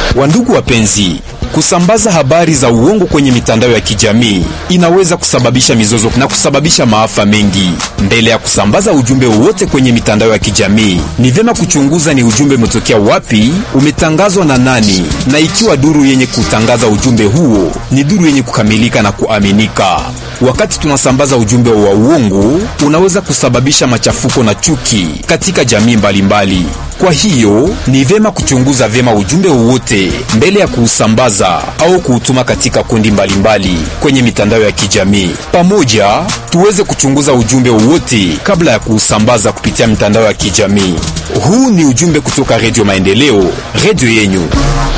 Wandugu wapenzi, kusambaza habari za uongo kwenye mitandao ya kijamii inaweza kusababisha mizozo na kusababisha maafa mengi. Mbele ya kusambaza ujumbe wowote kwenye mitandao ya kijamii, ni vyema kuchunguza ni ujumbe umetokea wapi, umetangazwa na nani, na ikiwa duru yenye kutangaza ujumbe huo ni duru yenye kukamilika na kuaminika. Wakati tunasambaza ujumbe wa uongo, unaweza kusababisha machafuko na chuki katika jamii mbalimbali mbali. Kwa hiyo ni vyema kuchunguza vyema ujumbe wowote mbele ya kuusambaza au kuutuma katika kundi mbalimbali mbali kwenye mitandao ya kijamii. Pamoja tuweze kuchunguza ujumbe wowote kabla ya kuusambaza kupitia mitandao ya kijamii. Huu ni ujumbe kutoka Redio Maendeleo, redio yenyu.